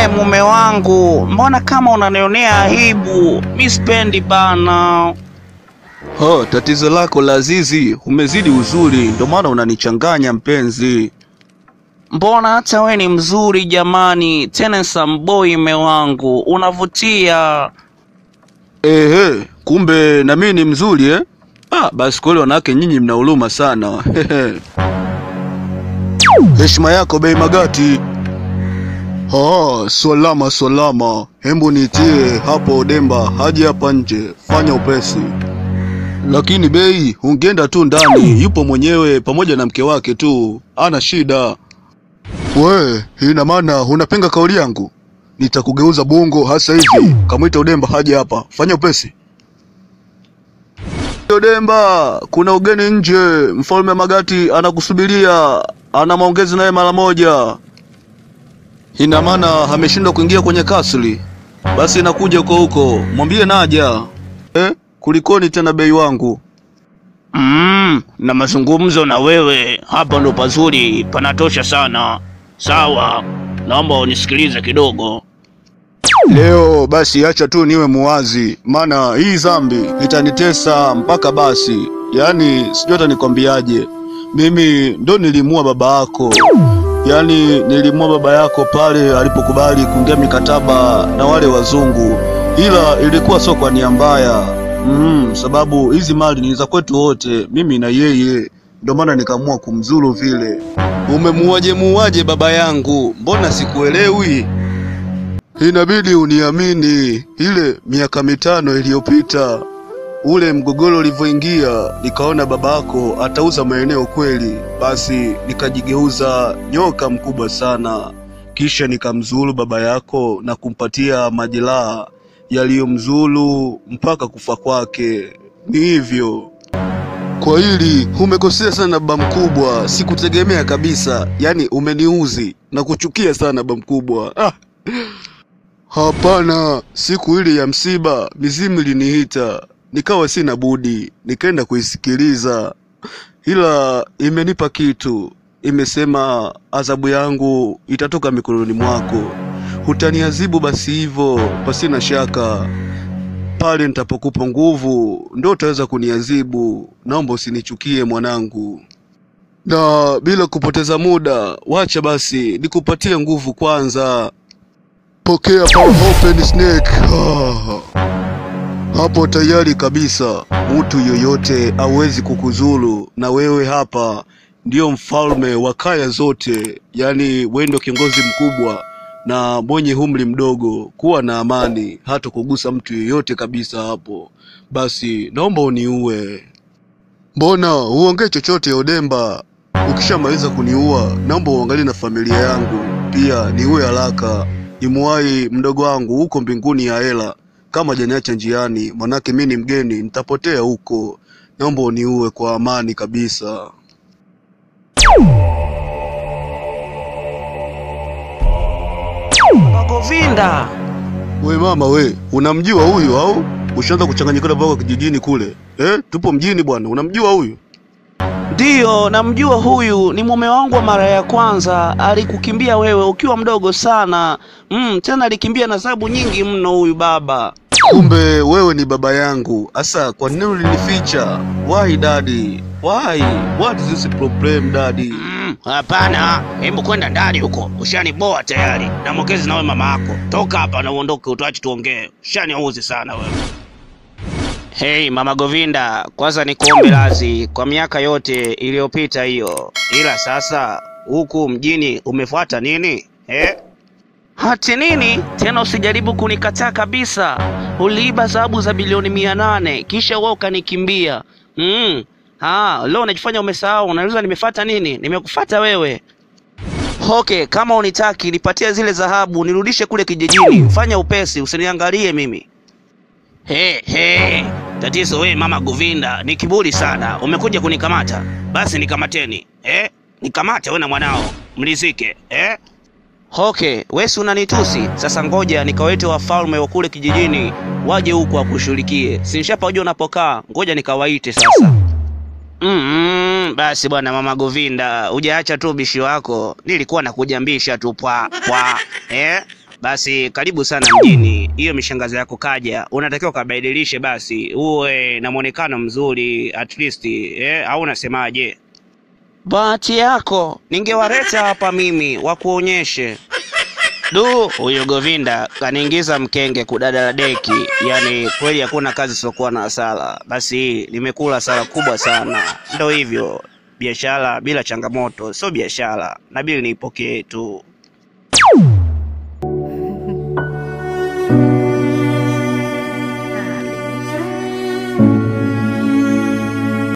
We mume wangu, mbona kama unanionea aibu? Mi sipendi bana. Ha, tatizo lako la Azizi, umezidi uzuri, ndio maana unanichanganya mpenzi. Mbona hata we ni mzuri jamani, tena samboi mme wangu, unavutia. Ehe, kumbe na mimi ni mzuri eh? Ah, basi kweli wanawake nyinyi mna huruma sana. Heshima yako bei Magati. Ah, salama salama. Hembu nitie hapo Demba, haje hapa nje, fanya upesi. Lakini bei, ungeenda tu ndani, yupo mwenyewe pamoja na mke wake tu, ana shida. We, ina maana unapinga kauli yangu? Nitakugeuza bongo hasa hivi. Kamwita Udemba haje hapa, fanya upesi. Udemba, kuna ugeni nje. Mfalme Magati anakusubiria, ana maongezi naye mara moja. Ina maana ameshindwa kuingia kwenye kasri. Basi nakuja huko huko, mwambie naja. Eh, kulikoni tena bei wangu? Mm, na mazungumzo na wewe hapa ndo pazuri, panatosha sana. Sawa, naomba unisikilize kidogo. Leo basi acha tu niwe muwazi, maana hii dhambi itanitesa mpaka basi. Yaani sijui hata nikwambiaje, mimi ndo nilimua baba yako, yaani nilimua baba yako pale alipokubali kuingia mikataba na wale wazungu, ila ilikuwa sio kwa nia mbaya mm, sababu hizi mali ni za kwetu wote, mimi na yeye, ndio maana nikaamua kumzuru vile. Umemuaje muaje baba yangu? Mbona sikuelewi? Inabidi uniamini, ile miaka mitano iliyopita ule mgogoro ulivyoingia, nikaona babako atauza maeneo kweli, basi nikajigeuza nyoka mkubwa sana, kisha nikamzuru baba yako na kumpatia majeraha yaliyomzuru mpaka kufa kwake. Ni hivyo. Kwa hili umekosea sana baba mkubwa, sikutegemea kabisa. Yaani umeniuzi na kuchukia sana baba mkubwa. Ah. Hapana, siku ile ya msiba mizimu iliniita, nikawa sina budi, nikaenda kuisikiliza, ila imenipa kitu. Imesema adhabu yangu itatoka mikononi mwako, utaniadhibu basi hivyo, pasina shaka. Pale nitapokupa nguvu, ndo utaweza kuniadhibu. Naomba usinichukie mwanangu. Na bila kupoteza muda, wacha basi nikupatie nguvu kwanza. Pokea power open snake. Ah. Hapo tayari kabisa, mtu yoyote hawezi kukuzuru, na wewe hapa ndio mfalme wa kaya zote, yaani wewe ndio kiongozi mkubwa na mwenye umri mdogo. Kuwa na amani, hata kugusa mtu yoyote kabisa hapo. Basi naomba uniue. Mbona uongee chochote Odemba? Ukishamaliza kuniua, naomba uangalie na familia yangu pia, niue haraka nimuwahi mdogo wangu huko mbinguni ya hela. Kama janiacha njiani, manake mi ni mgeni, nitapotea huko. Naomba uniue kwa amani kabisa. Magovinda, We mama we, unamjua huyu au ushaanza kuchanganyikana mpaka kijijini kule eh? Tupo mjini bwana, unamjua huyu? ndiyo namjua huyu, ni mume wangu wa mara ya kwanza. Alikukimbia wewe ukiwa mdogo sana. Mm, tena alikimbia na sababu nyingi mno huyu baba. Kumbe wewe ni baba yangu. Asa, kwa nini ulinificha? Why daddy? Why? What is this problem daddy? Mm, hapana, hebu kwenda ndani huko, ushaniboa tayari. Namwongezi nawe mama yako, toka hapa na uondoke, utuache tuongee. Ushaniuzi sana wewe. Hey mama Govinda, kwanza nikuombe radhi kwa miaka yote iliyopita hiyo, ila sasa huku mjini umefuata nini eh? Hati nini tena? Usijaribu kunikataa kabisa. Uliiba dhahabu za bilioni mia nane kisha wewe ukanikimbia. Mm. Ah, leo unajifanya umesahau, unauliza nimefuata nini? Nimekufuata wewe. Okay, kama unitaki nipatie zile dhahabu nirudishe kule kijijini. Fanya upesi, usiniangalie mimi. He, he. Tatizo we mama Govinda ni kiburi sana. Umekuja kunikamata, basi nikamateni eh? Nikamate we na mwanao mlizike eh? Okay, we si unanitusi sasa. Ngoja nikawete wafalme wa kule kijijini waje huku wakushughulikie. Si nishapajua unapokaa, ngoja nikawaite sasa. Mm, basi bwana mama Govinda, hujaacha tu bishi wako. Nilikuwa nakujambisha tu pwa pwa eh? Basi karibu sana mjini. Hiyo mishangazo yako kaja, unatakiwa ukabadilishe basi, uwe na mwonekano mzuri at least eh, au unasemaje? Bahati yako ningewaleta hapa mimi wakuonyeshe. Du, huyo Govinda kaniingiza mkenge kudadala deki, yaani kweli hakuna kazi isiokuwa na hasara. Basi nimekula hasara kubwa sana. Ndo hivyo, biashara bila changamoto sio biashara, nabidi niipokee tu.